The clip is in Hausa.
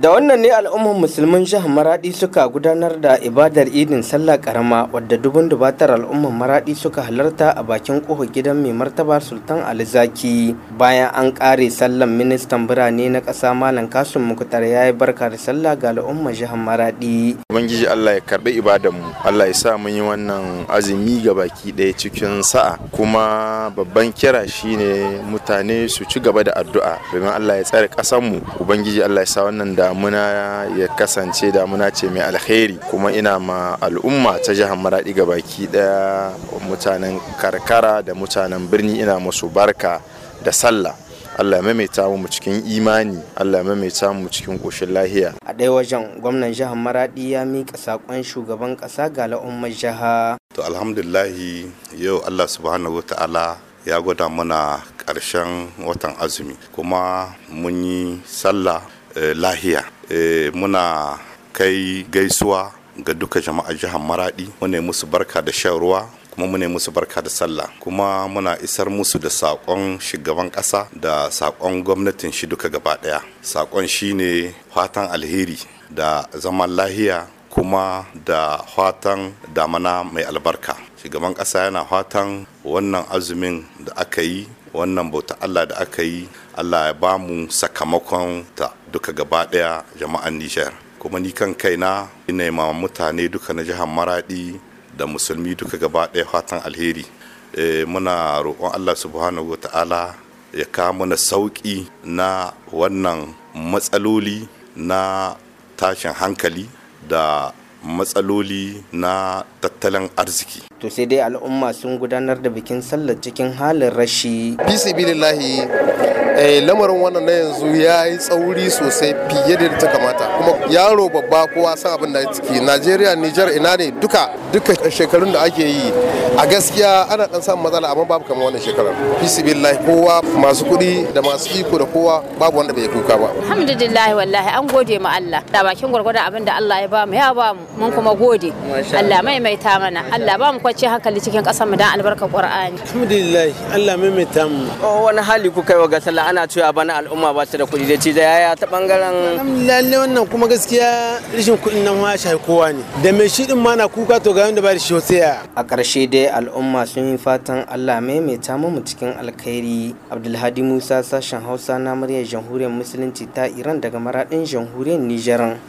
da wannan ne al'ummar musulmin jihar maradi suka gudanar da ibadar idin sallah karama wadda dubun dubatar al'ummar maradi suka halarta a bakin kofar gidan mai martaba sultan alizaki bayan an kare sallan ministan birane na ƙasa malam kasum mukutar ya yi barka da sallah ga al'ummar jihar maradi ubangiji allah ya karbi ibadan mu allah ya sa mun yi wannan azumi ga baki ɗaya cikin sa'a kuma babban kira shine mutane su ci gaba da addu'a domin allah ya tsare ƙasar mu ubangiji allah ya sa wannan damuna ya kasance damuna ce mai alkhairi kuma ina ma al'umma ta jihar maradi ga baki ɗaya mutanen karkara da mutanen birni ina musu barka da sallah Allah ya maimaita mu cikin imani Allah ya maimaita mu cikin ƙoshin lahiya a ɗaya wajen gwamnan jihar maradi ya miƙa saƙon shugaban ƙasa ga al'ummar jiha to alhamdulillahi yau Allah subhanahu wa ta'ala ya gwada mana ƙarshen watan azumi kuma mun yi sallah eh, lahiya eh, muna kai gaisuwa ga duka jama'ar jihar maradi mune musu barka da shan ruwa kuma mune musu barka da sallah kuma muna isar musu da saƙon shugaban ƙasa da saƙon gwamnatin shi duka gaba ɗaya saƙon shine fatan alheri da zaman lahiya kuma da fatan damana mai albarka shugaban ƙasa yana fatan wannan azumin da aka yi wannan bauta allah da aka yi allah ya ba mu sakamakon ta duka gaba ɗaya jama'an nijar kuma ni kan kaina ina ma mutane duka na jihar maradi da musulmi duka gaba ɗaya fatan alheri e, muna roƙon allah subhanahu wa ta'ala ya kawo mana sauƙi na wannan matsaloli na tashin hankali da matsaloli na tattalin arziki to sai dai al'umma sun gudanar da bikin sallar cikin halin rashi fisibilillahi eh, lamarin wannan na yanzu ya yi tsauri sosai fiye da ta kamata kuma yaro babba kowa san abin da ciki najeriya nijar ina ne duka duka shekarun da ake yi a gaskiya ana dan samun matsala amma babu kamar wannan shekarar fisibilillahi kowa masu kuɗi da masu iko da kowa babu wanda bai kuka ba alhamdulillah wallahi an gode ma Allah da bakin gwargwadon abin da Allah ya bamu ya bamu mun kuma gode Allah maimaita mana Allah ba mu kwace hankali cikin ƙasar mu dan albarkar Qur'ani alhamdulillah Allah maimaita mu wani hali kuka yi wa ga sallah ana cewa bana al'umma ba su da kuɗi da ci da yaya ta bangaren lalle wannan kuma gaskiya rashin kuɗin nan ma shafi kowa ne da mai shi din ma na kuka to ga wanda ba da shi sai a ƙarshe dai al'umma sun yi fatan Allah maimaita mu cikin alkhairi Abdulhadi Musa sashen Hausa na muryar Jamhuriyar Musulunci ta Iran daga maradin Jamhuriyar Nijar